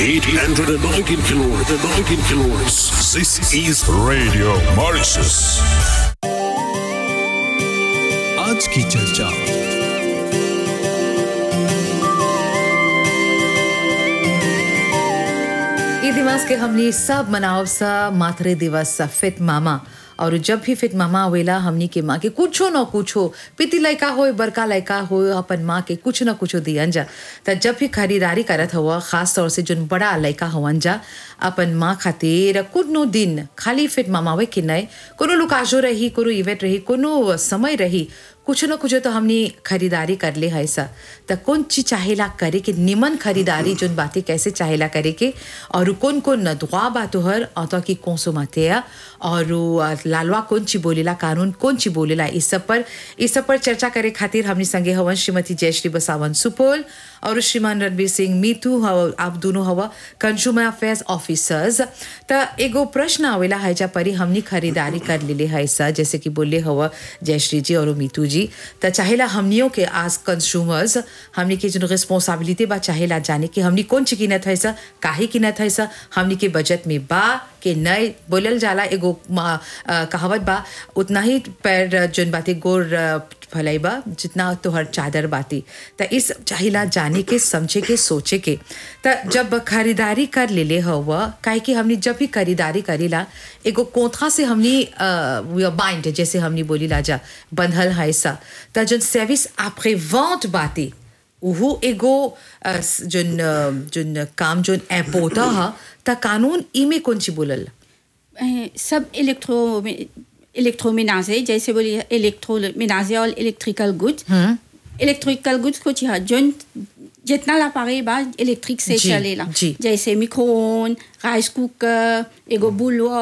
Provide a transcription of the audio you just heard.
819 kilohertz. 19 kilohertz. This is Radio Mauritius. आज की चर्चा ई दिवस के हमनी सब मनाव सा मातृ दिवस सा फित मामा और जब भी फित मामा आवेला हमनी के माँ के कुछो न कुछो पिति लड़का हो बड़का लड़का हो अपन माँ के कुछ न कुछो दियन जा त जब भी खरीदारी करत हुआ खास तौर से जोन बड़ा लड़का हवन जा अपन माँ खातिर कोनो दिन खाली फिट मामावे के नहीं कोनो लुकाजो रही कोनो इवेंट रही कोनो समय रही कुछ न कुछ तो हमने खरीदारी कर ले है सा त कौन चीज चाहेला करे के निमन खरीदारी जोन बातें कैसे चाहेला करे के और कौन कौन नदवा बा तोहर अतो की कौन सो मातेया और उ, लालवा कौन ची बोलेला कानून कौन ची बोलेला इस सब पर इस सब पर चर्चा करे खातिर हमने संगे हवन श्रीमती जयश्री बसावन सुपोल और श्रीमान रणबीर सिंह मीतू हव आप दोनों हवा कंज्यूमर अफेयर्स ऑफिसर्स त एगो प्रश्न आवेला है जा परी हमनी खरीदारी कर लेले है सा जैसे कि बोले हवा जयश्री जी और मीतू जी त चाहेला हमनियों के आज कंज्यूमर्स हमनी के जो रिस्पॉन्सिबिलिटी बा चाहेला जाने कि हमनी कौन चीज किनत है सा काहे किनत है सा हमनी के बजट में बा के नए बोलल जाला एगो मा- अ, कहावत बा उतना ही पैर जोन बाते गोर अ, भलाई बा जितना तोहर चादर बाती त इस चाहिला जाने के समझे के सोचे के त जब खरीदारी कर लेले हवा काहे कि हमनी जब भी खरीदारी करीला एगो कोंथा से हमनी बाइंड जैसे हमनी बोली लाजा बंधल है सा त जोन सर्विस आपरे वॉन्ट बाती उहू एगो अ, स- जोन अ, जोन काम जोन एपोता हा त कानून इमे कौन ची बोलल अ, सब इलेक्ट्रो इलेक्ट्रोमेनाजे जैसे बोली इलेक्ट्रोमेनाजे और इलेक्ट्रिकल गुड्स इलेक्ट्रिकल गुड्स कुछ है जो जितना ला पारे बा इलेक्ट्रिक से जी, चलेला जी। जैसे मिक्रोन राइस कुकर एगो बुलवा